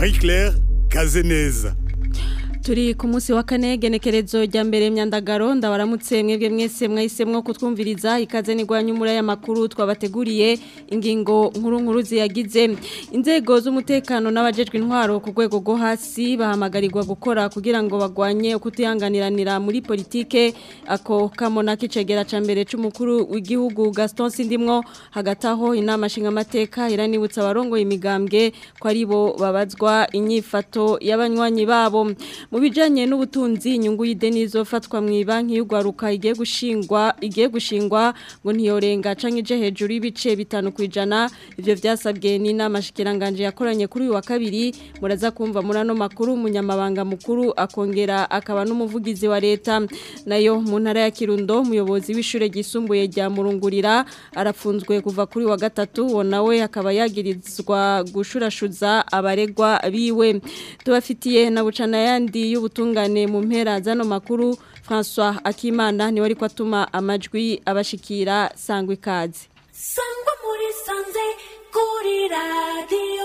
Marie Claire Kazeneza turi ku munsi wa kane genekerezo rya mbere myandagaro ndabaramutse mwebwe mwese mwahisemwo kutwumviriza ikaze nigwanya umura y'amakuru twabateguriye ingingo nkuru nkuru ziyagize inzego z'umutekano n'abajejwe intwaro ku rwego rwo hasi bahamagarirwa gukora kugira ngo bagwanye ukutihanganiranira muri politike ako kamona k'icegera ca mbere c'umukuru w'igihugu Gaston Sindimwo hagati aho inama nshingamateka iranibutsa abarongoye imigambwe ko aribo babazwa inyifato y'abanywanyi babo mu bijanye n'ubutunzi inyungu y'ideni izofatwa mu banki y'ugwaruka igiye gushingwa igiye gushingwa ngo ntiyorenga canke ije hejuru y'ibice bitanu kwijana ivyo vyasabwe n'inama shikiranganje yakoranye kuri uyu wa kabiri muraza kumva muri ano makuru umunyamabanga mukuru akongera akaba n'umuvugizi wa leta nayo mu ntara ya Kirundo umuyobozi w'ishure ryisumbuye rya Murungurira arafunzwe kuva kuri wa gatatu wo nawe akaba yagirizwa gushurashuza abaregwa biwe tubafitiye na bucana yandi y'ubutungane mu mpera zano makuru François Akimana niwe ariko atuma amajwi abashikira sangwa ikaze sangwa muri sanze kuri radio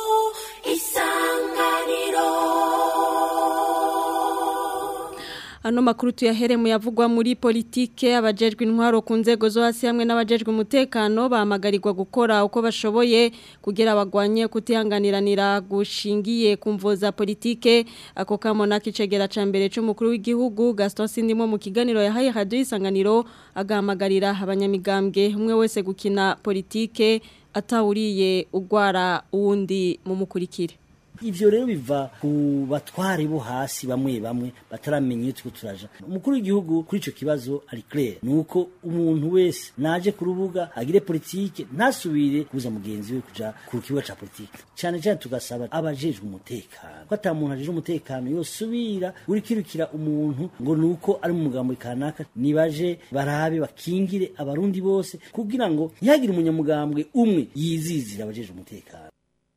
isanganiro Ano makuru tuyahere mu yavugwa muri politike abajejwe intwaro ku nzego zo hasi hamwe n'abajejwe umutekano bahamagarirwa gukora uko bashoboye kugira bagwanye kutihanganiranira gushingiye ku mvo za politike ako kamona kicegera ca mbere c'umukuru w'igihugu Gaston Sindimo mu kiganiro yahaye radio isanganiro agahamagarira abanyamigambwe umwe wese gukina politike atawuriye ugwara uwundi mu mukurikire ivyo rero biva ku batware bo hasi bamwe bamwe bataramenya iyo turiko turaja umukuru w'igihugu kuri ico kibazo ari clair nuko umuntu wese naje ku rubuga agire politike ntasubire kubuza mugenzi we kuja ku kibuga ca politike cane cane tugasaba abajejwe umutekano ko ata muntu ajejwe umutekano yosubira urikirukira umuntu ngo nuko ari mu mugambo kanaka nibaje barabe bakingire abarundi bose kugira ngo ntihagire umunyamugambwe umwe yizizira abajejwe umutekano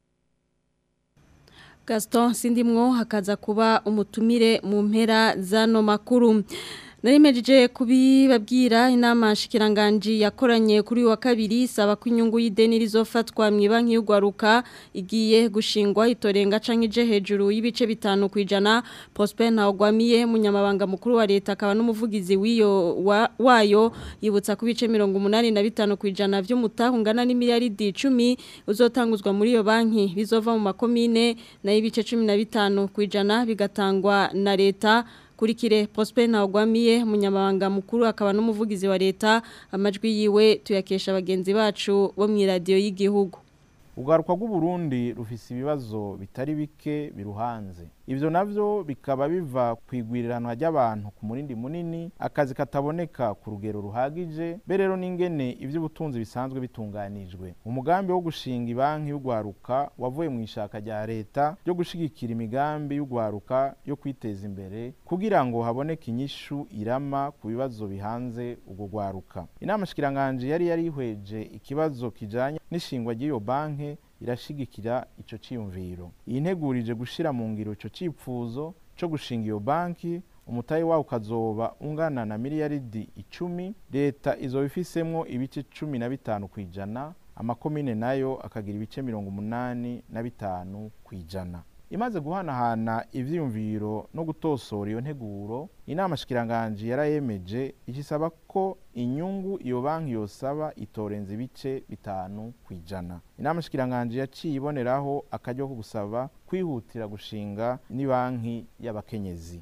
Gaston Sindimwo hakaza kuba umutumire mu mpera zano makuru Narimejeje kubibabwira inama shikiranganji yakoranye kuri wa kabiri saba ko inyungu y'ideni rizofatwa mu banki y'ugwaruka igiye gushingwa itorenga canke ije hejuru y'ibice bitanu kwijana Prosper Ntawagwamiye munyamabanga mukuru wa leta akaba n'umuvugizi w'iyo wa, wayo yibutsa ku bice 85 kwijana vy'umutahungana n'imiliyaridi 10 uzotanguzwa muri iyo banki bizova mu makomine na ibice 15 kwijana bigatangwa na leta kurikire Prosper Ntawagwamiye munyamabanga mukuru akaba n'umuvugizi wa leta amajwi yiwe tuyakesha bagenzi bacu bo mu radio y'igihugu Ugaruka rw'Uburundi rufise ibibazo bitari bike biruhanze ivyo navyo bikaba biva kwigwirirana ry'abantu ku murindi munini akazi kataboneka ku rugero ruhagije berero n'ingene ivy'ubutunzi bisanzwe bitunganijwe umugambi wo gushinga ibanki y'ugwaruka wavuye mu ishaka rya leta ryo gushigikira imigambi y'ugwaruka yo kwiteza imbere kugira ngo haboneke inyishu irama ku bibazo bihanze ubwo gwaruka inama shikiranganje yari yarihweje ikibazo kijanye n'ishingwa ry'iyo banki irashigikira ico ciyumviro iyi ntegurije gushira mu ngiro ico cipfuzo co gushinga iyo banki umutayi wawo ukazoba ungana na miliyaridi icumi leta izoba ifisemwo ibice cumi na bitanu kw'ijana amakomine nayo akagira ibice mirongo umunani na bitanu kw'ijana imaze guhanahana ivyiyumviro no gutosora iyo nteguro inama shikiranganje yarayemeje igisaba ko inyungu iyo banki yosaba itorenze ibice bitanu kwijana inama shikiranganje yaciye iboneraho akaryo ko gusaba kwihutira gushinga ni banki y'abakenyezi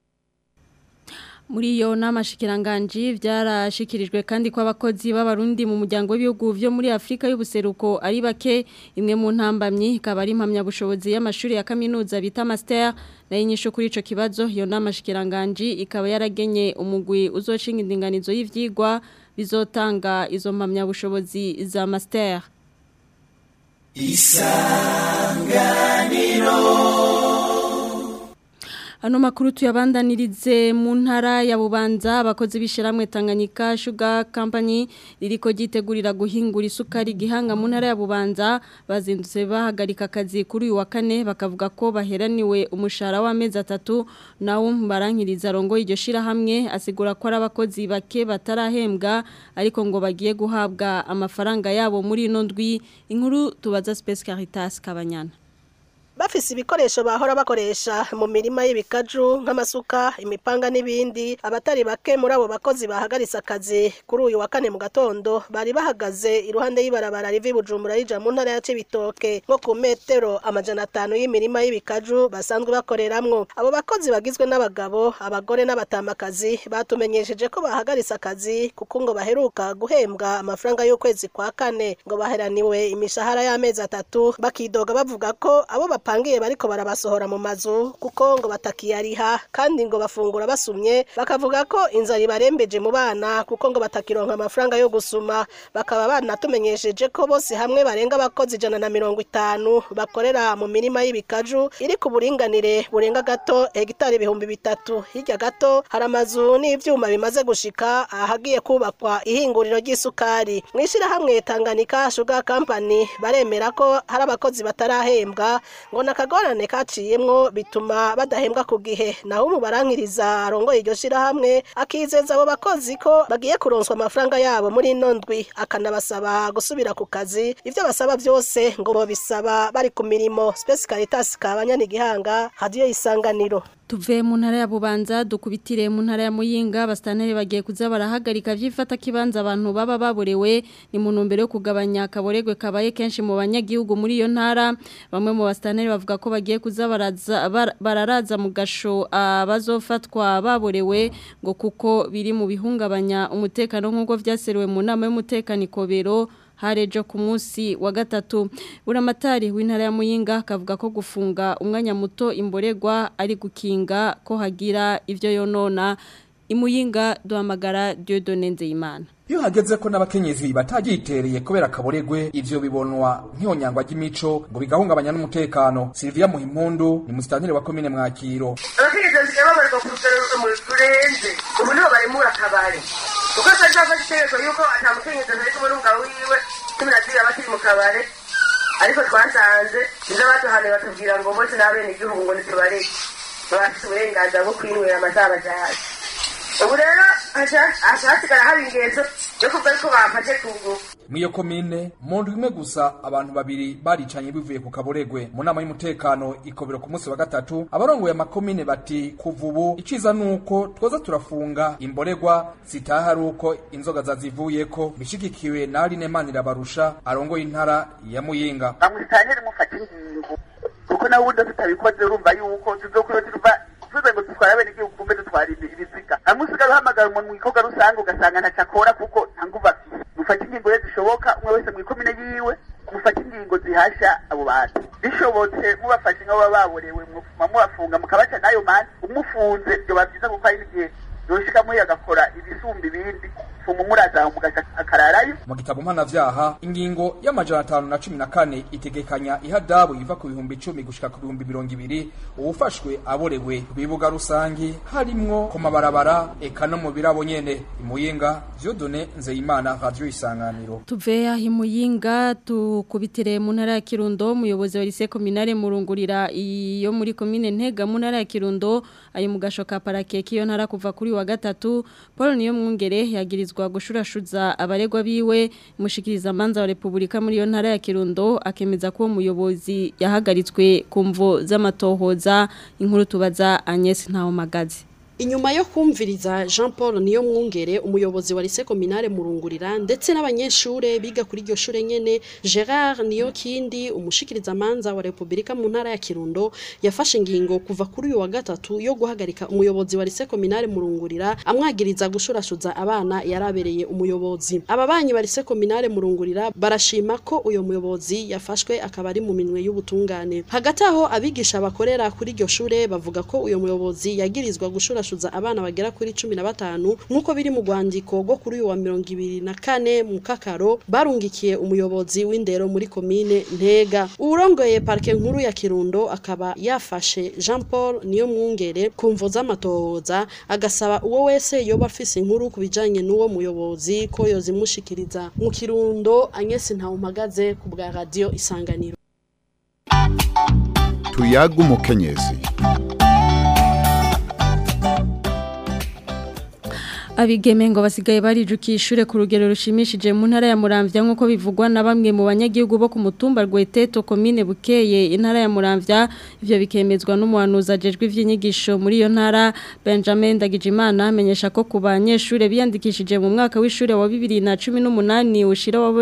muri iyo nama shikiranganji byarashikirijwe kandi ko abakozi b'abarundi mu muryango w'ibihugu byo muri Afrika y'ubuseruko ari bake imwe mu ntambamyi ikaba ari impamyabushobozi y'amashuri ya kaminuza bita master nayo inyisho kuri ico kibazo iyo nama shikiranganji ikaba yaragenye umugwi uzoshinga indinganizo y'ivyigwa bizotanga izo mpamyabushobozi za master Ano makuru tuyabandanirize mu ntara ya Bubanza abakozi bishiramwe Tanganyika Sugar Company ririko gitegurira guhingura isukari gihanga mu ntara ya Bubanza bazindutse bahagarika akazi kuri uyu wa kane bakavuga ko baheraniwe umushahara w'amezi atatu nawo barankiriza rongo iryo shira hamwe asigura ko ari abakozi bake batarahembwa ariko ngo bagiye guhabwa amafaranga yabo muri ino ndwi inkuru tubaza Space Caritas Kabanyana bafise ibikoresho bahora bakoresha mu mirima y'ibikaju nk'amasuka imipanga n'ibindi abatari bake muri abo bakozi bahagaritse akazi kuri uyu wa kane mu gatondo bari bahagaze iruhande y'ibarabara riva i bujumbura rija mu ntara ya cibitoke nko ku metero amajana atanu y'imirima y'ibikaju basanzwe bakoreramwo abo bakozi bagizwe n'abagabo abagore n'abatamakazi batumenyesheje ko bahagaritse akazi kuko ngo baheruka guhembwa amafaranga y'ukwezi kwa kane ngo baheraniwe imishahara y'amezi atatu bakidoga bavuga ko abo bapangiye bariko barabasohora mu mazu kuko ngo batakiyariha kandi ngo bafungura basumye bakavuga ko inzara ibarembeje mu bana kuko ngo batakironka amafaranga yo gusuma bakaba banatumenyesheje ko bose hamwe barenga abakozi ijana na mirongo itanu bakorera mu mirima y'ibikaju iri ku buringanire burenga gato hegitari ibihumbi bitatu hirya gato hari amazu n'ivyuma bimaze gushika ahagiye kubakwa ihinguriro ry'isukari mu ishyirahamwe Tanganyika Sugar Company baremera ko hari abakozi batarahembwa ngo nakagorane kaciyemwo bituma badahembwa ku gihe naho umu barankiriza arongoye iryo shyirahamwe akizeza abo bakozi ko bagiye kuronswa amafaranga yabo muri ino ndwi akanabasaba gusubira ku kazi ibyo basaba byose ngo babisaba bari ku mirimo Space Caritas kabanyana igihanga hadiyo isanganiro Tuve mu ntara ya Bubanza dukubitire mu ntara ya Muyinga bastanere bagiye kuza barahagarika vyifata kibanza abantu baba baborewe ni mu ntumbero yo kugabanya akaboregwe kabaye kenshi mu banyagihugu muri iyo ntara bamwe mu bastanere bavuga ko bagiye kuza baraza bar- bararaza mu gasho abazofatwa baborewe ngo kuko biri mu bihungabanya umutekano nk'uko vyaseruwe mu nama y'umutekano ikobero harejo ku munsi wa gatatu buramatari w'intara ya muyinga akavuga ko gufunga umwanya muto imboregwa ari gukinga ko hagira ivyo yonona imuyinga duhamagara Dieudonne Nzeyimana iyo hageze ko n'abakenyezi batagitereye kubera akaboregwe ivyo bibonwa nk'iyonyangwa ry'imico ngo bigahungabanya n'umutekano Sylvia Muhimpundu ni musitantire wa komine Mwakiro abakenyezi basigaye babarirwa ku rugero rurenze ubu nibo baremura akabari kuko atajya afata itegeko yuko ata mukenyezi ntari kumwe n'umugabo wiwe cumi na zibiri aba akiri mu kabare ariko twasanze nizo baduhanuye batubwira ngo bose n'abene igihugu ngo ntitubareke baba bafite uburenganzira bwo kwinywera amazabajaje ubu rero haca hasigara haba ingenzo yo kuvuga yuko bafashe ku ngufu Mwiyo komine mu ndwi imwe gusa abantu babiri baricanye bivuye ku kaboregwe mu nama y'umutekano ikobero ku munsi wa gatatu abarongoye amakomine bati kuva ubu iciza nuko twoza turafunga imboregwa zitaha ari uko inzoga zazivuyeko bishigikiwe na Aline Manirabarusha arongoye intara ya Muyinga bamusitantire mufata ingingo kuko nawe ubundi tutabikoze urumva yuko tuzokuyo tuva tuze ngo dutware abene igihugu kumbe dutwara ibiziga hamwe usigaye uhamagara umuntu mu gikorwa rusange ugasanga ntacyo akora kuko nta nguvu afite mufate ingingo rero zishoboka umwe wese mu ikomine yiwe mufate ingingo zihasha abo bantu bishobotse mubafashe nk'abo baba baborewe mufuma mubafunga mukabaca n'ayo mani umufunze byoba byiza kuko hari n'igihe yoshika muri agakora ibisumba ibindi fuma murazaho mugaca akararayo mu gitabo mpanavyaha ingingo y'amajana atanu na cumi na kane itegekanya ihadabu iva ku bihumbi icumi gushika ku bihumbi mirongo ibiri uwufashwe aborewe ku bibuga rusangi harimwo ku mabarabara eka no mu birabo nyene imuyinga Dieudonne Nzeyimana radio isanganiro Tuve aho imuyinga tukubitire mu ntara ya Kirundo umuyobozi wa lycée communale murungurira iyo muri commune Ntega mu ntara ya Kirundo ayo mu gasho ka parake kiyo ntara kuva kuri wa gatatu Paul niyo mwungere yagirizwa gushurashuza abaregwa biwe mushikiriza manza wa Republika muri iyo ntara ya Kirundo akemeza ko uwo muyobozi yahagaritswe ku mvo z'amatohoza inkuru tubaza Agnes Ntawomagazi Inyuma yo kumviriza Jean Paul niyo mwungere umuyobozi wa lycée communale murungurira ndetse n'abanyeshure biga kuri iryo shure nyene Gerard niyo kindi umushikiriza manza wa Republika mu ntara ya Kirundo yafashe ingingo kuva kuri uyu wa gatatu yo guhagarika umuyobozi wa lycée communale murungurira amwagiriza gushurashuza abana yarabereye umuyobozi ababanyi ba lycée communale murungurira barashima ko uyo muyobozi yafashwe akaba ari mu minwe y'ubutungane hagati aho abigisha bakorera kuri iryo shure bavuga ko uyo muyobozi yagirizwa gushura kurashuza abana bagera kuri 15 nkuko biri mu rwandiko rwo kuri uyu wa 24 mu kakaro barungikiye umuyobozi w'indero muri komine Ntega urongoye parke nkuru ya Kirundo akaba yafashe Jean Paul niyo mwungere kumvo z'amatohoza agasaba uwo wese yoba afise inkuru kubijanye n'uwo muyobozi ko yozimushikiriza mu Kirundo Agnes Ntawumagaze ku bwa radio Isanganiro tuyaga umukenyezi Abigeme ngo basigaye barijukiye ishure ku rugero rushimishije mu ntara ya Muramvya nkuko bivugwa na bamwe mu banyagihugu bo ku mutumba Rweteto komine Bukeye intara ya Muramvya ivyo bikemezwa n'umuhanuzi ajejwe ivy'inyigisho muri iyo ntara Benjamin Ndagijimana amenyesha ko ku banyeshure biyandikishije mu mwaka w'ishure wa 2018 ushira wa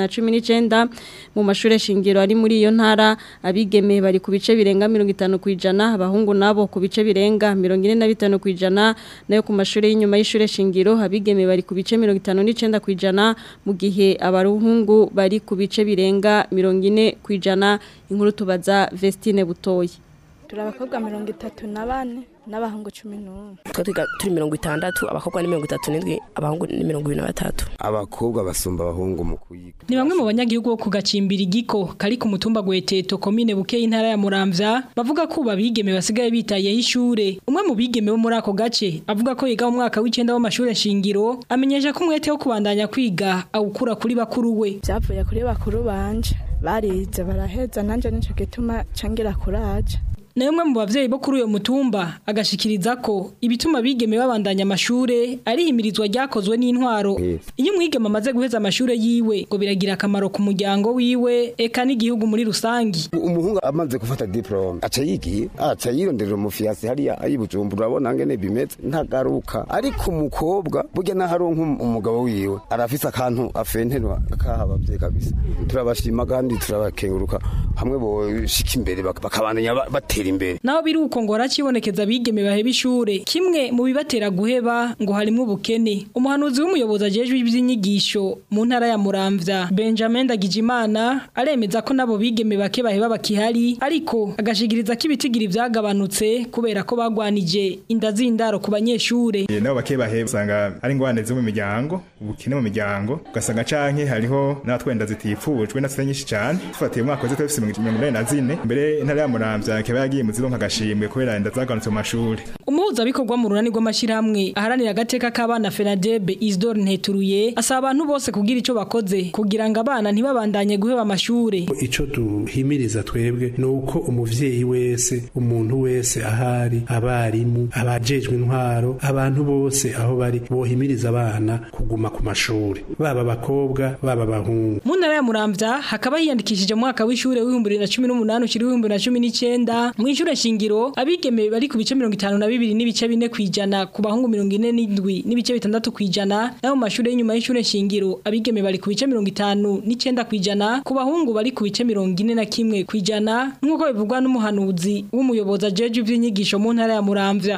2019 mu mashure shingiro ari muri iyo ntara abigeme bari ku bice birenga 50 kwijana abahungu nabo ku bice birenga 45 kwijana nayo ku mashure y'inyuma y'ishure shingiro abigeme bari ku bice 59 kwijana mu gihe abaruhungu bari ku bice birenga 40 kwijana inkuru tubaza Vestine Butoyi turi abakobwa mirongo itatu na bane n'abahungu cumi n'umwe twe twiga turi mirongo itandatu abakobwa ni mirongo itatu n'indwi abahungu ni mirongo ibiri na batatu abakobwa basumba abahungu mu kuyiga ni bamwe mu banyagihugu bo ku gacimbira igiko kari ku mutumba gweteto komine buke intara ya muramvya bavuga ko babigeme basigaye bitayeho ishure umwe mu bigeme bo muri ako gace avuga ko yiga mu mwaka w'icenda w'amashure shingiro amenyesha ko umwete wo kubandanya kwiga awukura kuri bakuru we byavuye kuri bakuru banje barize baraheza nanje nico gituma cangira kuraje nayo umwe mu bavyeyi bo kuri uyo mutumba agashikiriza ko ibituma bigeme babandanya amashure ari himirizwa ryakozwe n'intwaro iyo umwigeme amaze guheza amashure yiwe ngo biragira akamaro ku muryango wiwe eka n'igihugu muri rusangi umuhungu amaze gufata diplome aca yigiye aca yironderera umufiyasi hariya ayibujumbura urabona ngene bimeze ntagaruka ariko umukobwa burya naho aronka umugabo wiwe arafise akantu afenterwa akahabavye kabisa turabashima kandi turabakenguruka hamwe boshika imbere bakabandanya batera imbere naho biri uko ngo rakibonekeza abigeme baheba ishure kimwe mu bibatera guheba ngo harimo ubukene umuhanuzi w'umuyobozi ajejwe iby'inyigisho mu ntara ya Muramvya Benjamin Ndagijimana aremeza ko nabo bigeme bake baheba bakihari ariko agashigiriza ko ibitigiri byagabanutse kubera ko bagwanije inda z'indaro ku banyeshure nabo bake baheba usanga ari ingwane zo mu miryango ubukene mu miryango ugasanga canke hariho n'atwenda zitifujwe na nyinshi cyane tufatiye umwaka wese twese 2024 mbere intara ya Muramvya kaba yagiye mu zironka agashimwe kubera inda zaganutse mu mashuri umuhuza bikorwa mu runani rw'amashyirahamwe aharanira agateka k'abana Fenadebe Isdor Nteturuye asaba abantu bose kugira ico bakoze kugira ngo abana ntibabandanye guheba amashure ico duhimiriza twebwe ni uko umuvyeyi wese umuntu wese ahari abarimu abajejwe intwaro abantu bose aho bari bohimiriza abana kuguma ku mashuri baba abakobwa baba abahungu mu ntara ya Muramvya hakaba hiyandikishije mu mwaka w'ishure w'ibihumbi bibiri na cumi n'umunani ushira w'ibihumbi bibiri na cumi n'icenda mu ishure shingiro abigeme bari ku bice mirongo itanu na bibiri n'ibice bine kwijana ku bahungu mirongo ine n'indwi n'ibice bitandatu kwijana naho mu mashure y'inyuma y'ishure shingiro abigeme bari ku bice mirongo itanu n'icenda kwijana ku bahungu bari ku bice mirongo ine na kimwe kwijana nk'uko bivugwa n'umuhanuzi w'umuyobozi ajeje ivy'inyigisho mu ntara ya Muramvya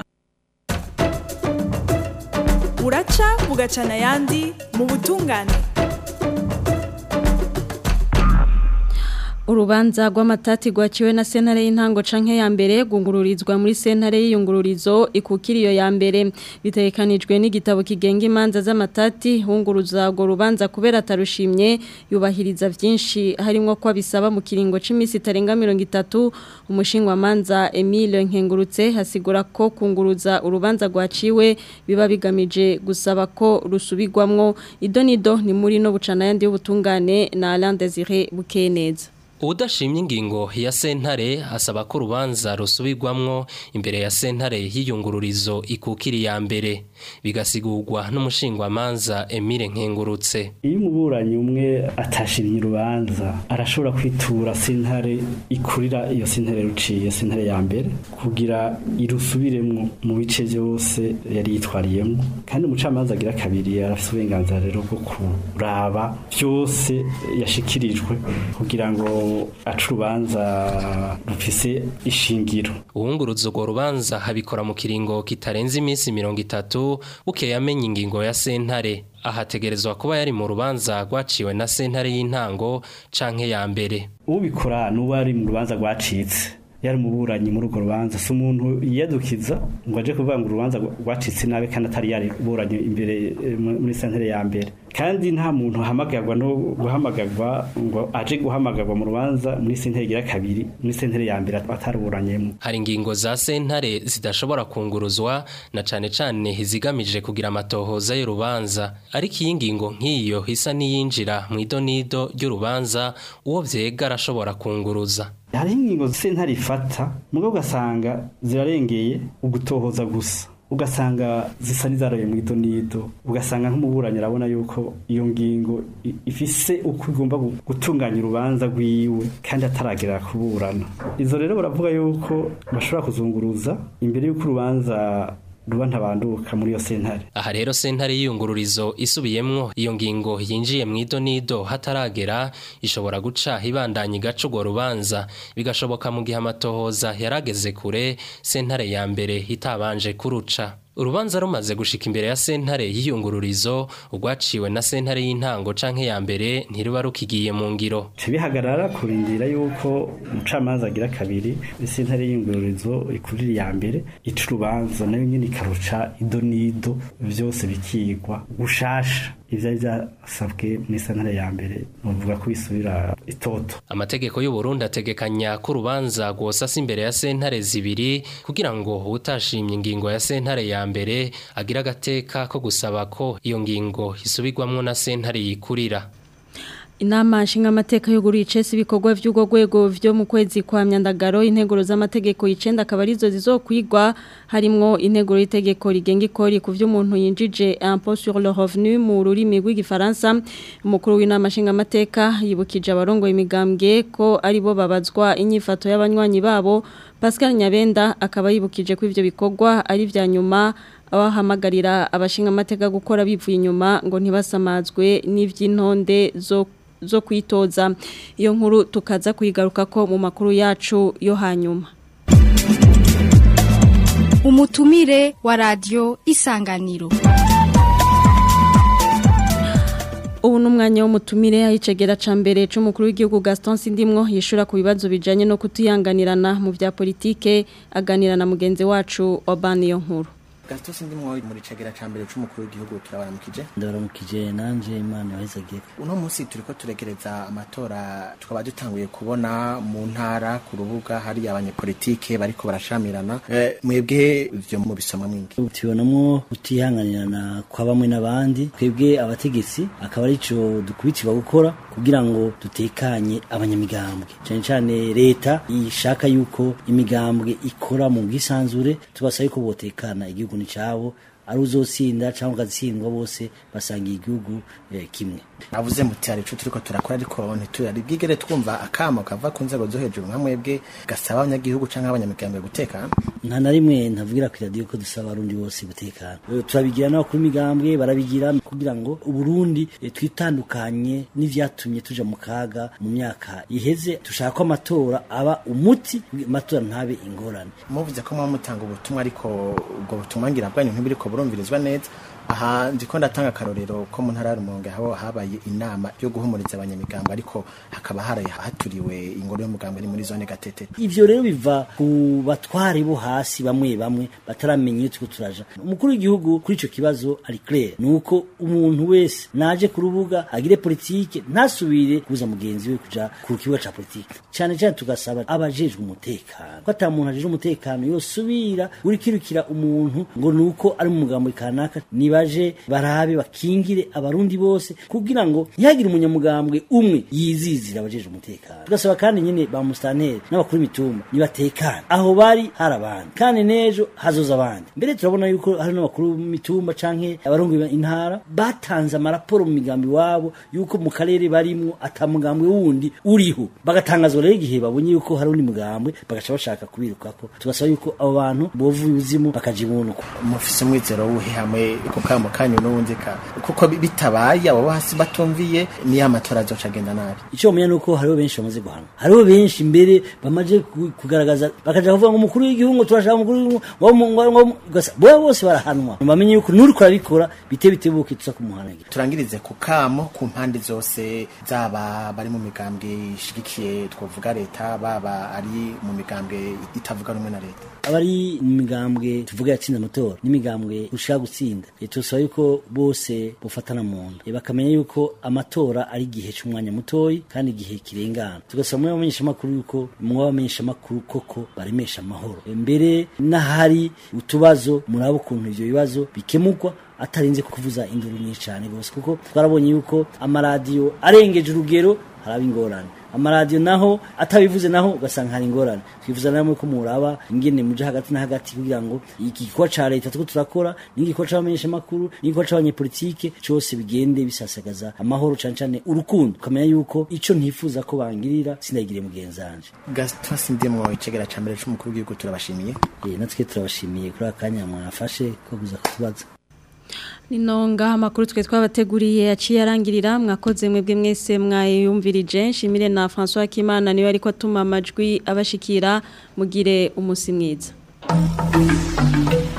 buraca bugacana ayandi mu butungane Urubanza rw'amatati rwaciwe na sentare y'intango canke ya mbere gungururizwa muri sentare y'iyungururizo ikukiriyo ya mbere bitegekanijwe n'igitabo kigenga imanza z'amatati hunguruza urwo rubanza kubera atarushimye yubahiriza vyinshi harimo ko bisaba mu kiringo c'imisi itarenga 30 umushingwa manza Emile Nkengurutse hasigura ko kunguruza urubanza rwaciwe biba bigamije gusaba ko rusubirwamwo idonido ni muri no bucana yandi y'ubutungane na Alain Désiré Bukeneza Udashimye ingingo ya sentare asaba ko urubanza rusubirwamwo imbere ya sentare y'iyungururizo ikukiri ya mbere bigasigurwa n'umushingwamanza Emile Nkengurutse iyo umuburanyi umwe atashimye urubanza arashobora kwitura sentare ikurira iyo sentare ruciye sentare ya mbere kugira irusubiremwo mu bice byose yari yitwariyemo kandi umucamanza agira kabiri arafite uburenganzira rero bwo kuraba byose yashikirijwe kugira ngo aca urubanza rufise ishingiro uwunguruza urwo rubanza habikora mu kiringo kitarenze iminsi mirongo itatu bukeye amenya ingingo ya sentare ahategerezwa kuba yari mu rubanza rwaciwe na sentare y'intango canke ya mbere ubikora n'uwo ari mu rubanza rwacitse yari umuburanyi muri urwo rubanza si umuntu yiyadukiza ngo aje kuvuga ngo urubanza rwacitse nabi kandi atari yari buranye imbere muri sentare ya mbere kandi nta muntu ahamagarwa no guhamagarwa ngo aje guhamagarwa mu rubanza muri sentare igira kabiri muri sentare ya mbere ataruburanyemo hari ingingo za sentare zidashobora kunguruzwa na cane cane izigamije kugira amatohoza y'urubanza ariko iyi ngingo nk'iyo isa n'iyinjira mu idonido ry'urubanza uwo vyega arashobora kunguruza hariho ingingo sentare ifata mugabo ugasanga zirarengeye ugutohoza gusa ugasanga zisa n'izaroye mu ido n'ido ugasanga nk'umuburanyi arabona yuko iyo ngingo i- ifise uko igomba gu- gutunganya urubanza rwiwe kandi ataragera kuburana izo rero baravuga yuko bashobora kuzunguruza imbere y'uko urubanza ruba ntabanduka muri iyo sentare Aha rero sentare y'iyungururizo isubiyemwo iyo ngingo yinjiye mu ido nido hataragera ishobora guca ibandanya igaca urwo rubanza bigashoboka mu gihe amatohoza yarageze kure sentare ya mbere itabanje kuruca urubanza rumaze gushika imbere ya sentare y'iyungururizo urwaciwe na sentare y'intango canke ya mbere ntiruba rukigiye mu ngiro bihagarara kurindira yuko umucamanza agira kabiri sentare y'ingururizo ikurira iya mbere ica urubanza nayo nyine ikaruca ido n'ido byose bikigwa gushasha ivyari vyasabwe muri sentare ya mbere nuvuga ko bisubira itoto Amategeko y'u Burundi ategekanya ko urubanza rwosasa imbere ya sentare zibiri kugira ngo utashimye ingingo ya sentare ya mbere agira agateka ko gusaba ko iyo ngingo isubirwamwo na sentare yikurira. Inama nshingamateka y'uguru icese ibikorwa vy'ugo rwego vyo mu kwezi kwa myandagaro integuro z'amategeko y'icenda akaba arizo zizokwigwa harimwo integuro y'itegeko rigenga ikori ku vy'umuntu yinjije impôt sur le revenu mu rurimi rw'igifaransa umukuru w'inama nshingamateka yibukije abarongo imigambwe ko ari bo babazwa inyifato y'abanywanyi babo Pascal Nyabenda akaba yibukije ko ivyo bikorwa ari vya nyuma abahamagarira abashingamateka gukora bivuye inyuma ngo ntibasamazwe n'ivy'intonde zo zo kwitoza iyo nkuru tukaza kuyigaruka ko mu makuru yacu yo hanyuma umutumire wa radio isanganiro ubu ni umwanya w'umutumire ayicegera ca mbere c'umukuru w'igihugu Gaston Sindimwo yishura ku bibazo bijanye no kutuyanganirana mu vya politike aganira na mugenzi wacu Obani yo nkuru Gaston Sindimwo muri cegera ca mbere c'umukuru w'igihugu turabaramukije ndabaramukije nanje imana yahizagiye uno munsi turiko turegereza amatora tukaba dutanguye kubona mu ntara ku rubuga hari abanyepolitike bariko barashamirana eh, mwebwe ivyo mu bisomwa mwingi tubonamo kutihanganirana kwa bamwe n'abandi twebwe abategetsi akaba arico dukubitirwa gukora kugira ngo dutekanye abanyamigambwe cyane cyane leta ishaka yuko imigambwe ikora mu bwisanzure tubasaba yuko botekana igihugu ni cabo ari uzotsinda cyangwa ugatsindwa bose basangiye igihugu eh, kimwe navuze muti hari ico turiko turakora ariko ntituri bwigere twumva akamo kava ku nzego zo hejuru nka mwebwe gasaba abanyagihugu canke abanyamigambwe gutekana nta na rimwe ntavugira ku radio ko dusaba abarundi bose gutekana Eh, turabigira n'abakuru imigambwe barabigira kugira ngo uburundi eh, twitandukanye n'ivyatumye tuja mu kaga mu myaka iheze dushaka ko amatora aba umuti amatora ntabe ingorane muvuze ko muba mutanga ubutumwa ariko ubwo butumwa ngira bwanyu ntibiriko burumvirizwa neza aha ndiko ndatanga akarorero ko mu ntara ya Rumonge aho habaye inama yo guhumuriza abanyamigambwe ariko hakaba haraye haturiwe ingoro y'umugambwe ni muri zone gatete ivyo rero biva ku batware bo hasi bamwe bamwe bataramenya iyo turiko turaja umukuru w'igihugu kuri ico kibazo ari clair nuko umuntu wese naje ku rubuga agire politike ntasubire kuza mugenzi we kuja ku kibuga ca politike cyane cyane tugasaba abajejwe umutekano ko ata muntu ajejwe umutekano yosubira urikirukira umuntu ngo nuko ari mu mugambo kanaka nibaje barabe bakingire abarundi bose kugira ngo ntihagire umunyamugambwe umwe yizizira abajejwe umutekano tugasaba kandi nyine ba musitanteri n'abakuru b'itumba nibatekane aho bari hari abandi kandi n'ejo hazoza abandi mbere turabona yuko hari n'abakuru b'imitumba canke abarongo intara batanze amaraporo mu migambi wabo yuko mu karere barimwo ata mugambwe wundi uriho bagatangazwa rero igihe babonye yuko hari undi mugambwe bagaca bashaka kubirukako tugasaba yuko abo bantu bovuye uzimu bakaja ibunukwa mufise umwizero wuhe hamwe ku kamo kanyu n'ubundi ka kuko bi- bitabaye abo bo hasi batumviye niyo amatora azoca agenda nabi icyo bamenya nuko hariho benshi bamaze guhanwa hariho benshi mbere bamaze ku- kugaragaza bakaja kuvuga ngo umukuru w'igihugu turashaka umukuru w'igihugu ngo mu- ngo ngo gasa boya bose barahanwa bamenye yuko nuri kurabikora bite bitebuke tuza kumuhanagira turangirize ku kamo ku mpande zose zaba bari mu migambwe ishigikiye twovuga leta baba ari mu migambwe itavuga rumwe na leta abari mu migambwe tuvuga yatsinda amatora n'imigambwe ushaka gutsinda Eh, turasaba yuko bose bofatana mu nda Eh, bakamenya yuko amatora ari igihe c'umwanya mutoyi kandi igihe kirengana tugasaba muri bamenyesha amakuru yuko mu bamenyesha amakuru koko baremesha amahoro Eh, mbere n'ahari utubazo muraba ukuntu ivyo bibazo bikemurwa atarinze kuvuza induru nyinshi cyane gose kuko twarabonye yuko amaradiyo arengeje urugero haraba ingorane amaradiyo naho atabivuze naho ugasanga hari ingorane twifuza namwe ko muraba ingene muje hagati na hagati kugira ngo iki gikorwa ca leta turiko turakora n'igikorwa c'abamenyeshamakuru n'igikorwa c'abanyepolitike cose bigende bisasagaza amahoro cane cane urukundo ukamenya yuko ico ntifuza ko bangirira sindagire mugenzi wanje gaston sindimwo icegera ca mbere c'umukuru w'igihugu turabashimiye eh natwe turabashimiye kuri akanya mwafashe ko kuza kutubaza Ninonga amakuru twe twabateguriye yaciye arangirira mwakoze mwebwe mwese mwayumvirije nshimire na François Kimana niwe ariko atuma amajwi abashikira mugire umusi mwiza